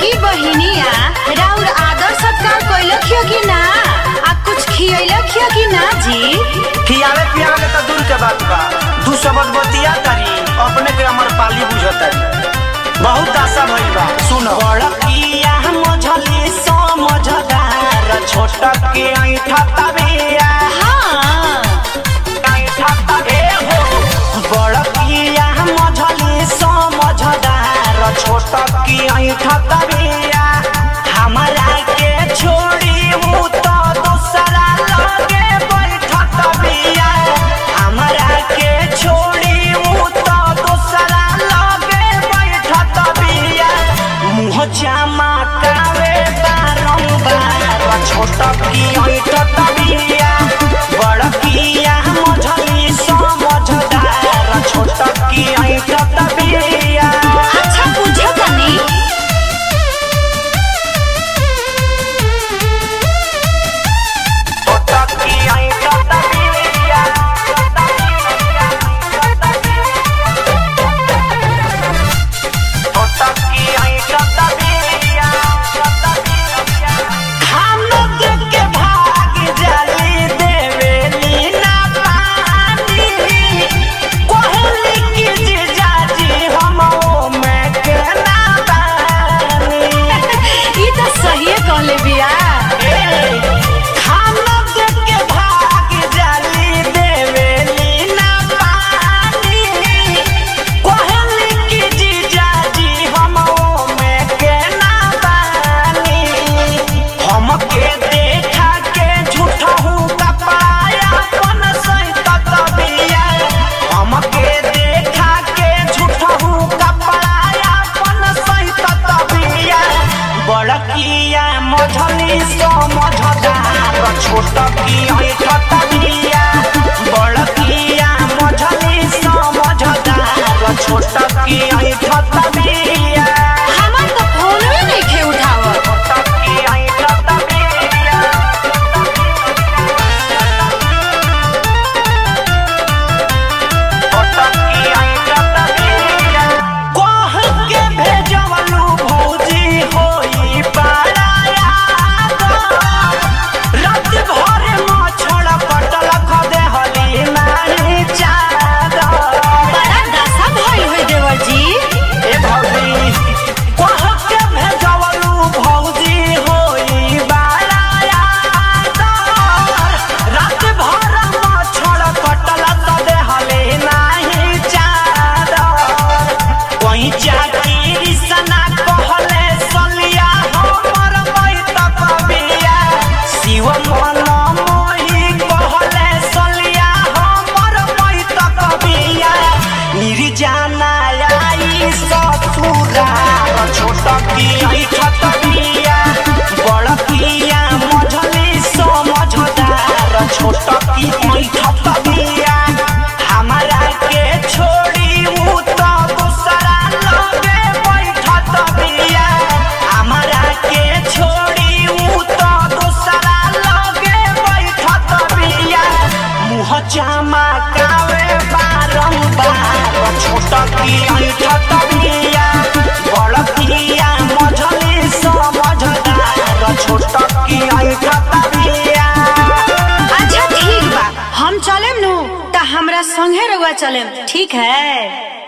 छोटकी बहिनिया राउर आदर सत्कार कैलखियो कि ना आ कुछ खियलखियो कि ना जी खियावे पियावे के तो दूर के बात बा दू शब्द बतिया तारी अपने के अमर पाली बुझतारी बहुत आशा भइल बा सुन बड़किया मझली समझदार छोटके ऐठा तबिया हाँ ऐठा तबे हो बड़किया मझली समझदार छोटके ऐठा तबिया हमरा के छोड़ी उ तो दूसरा लगे बैठत बिया हमरा के छोड़ी उ तो दूसरा लगे बैठत बिया मुँह जामा कावे बारंबार छोटकी ऐठत बिया बड़किया मझली समझदार छोटकी ऐठत बिया अच्छा पूछो तनी छोटकी ऐठत बिया छोटकी ऐठत बिया हम लोग के भाग जली देवेली ना पानी कोहली की जीजाजी हम में के ना बानी ई तो सही कहले बिया हम लोग के भाग जली देवेली ना पानी कोहली की जीजाजी हम में के ना बानी हमके देखा के झूठा हूँ कपाया अपन सहित तबिया हमके देखा के झूठा हूँ कपाया अपन सहित तबिया बड़किया मझली समझदार छोटकी ऐठ तबिया बड़किया मझली समझदार छोटकी ऐठ तबिया हमर तो फोनवे नइखे उठावत छोटकी ऐठ तबिया कह के भेजवलू भौजी होई पाराया रात भर मछड़ पटल खदे हली नानी चादर बड़ा दशा भइल होई देवर जी ए भौजी कह के भेजवलू भौजी होई बाराया रात भर मछड़ पटल खदे हली नाही चादर कोई चाकीरी सना कहले सलिया हमर बैत कबिया शिव मन मोही कहले सलिया हमर बैत कबिया निर्जाना आई ससुरा छोटकी ऐठत बिया बड़किया मझली समझदार छोटकी ऐठत बिया हमरा के छोड़ी उ तो दूसरा लगे बैठत बिया हमरा के छोड़ी उ तो दूसरा लगे बैठत बिया मुँह चमकावे बारंबार छोटकी ऐठत बिया बड़किया मझली समझदार छोटकी ऐठत बिया अच्छा ठीक बा हम चलेम नु त हमरा संगे रउआ चलेम ठीक है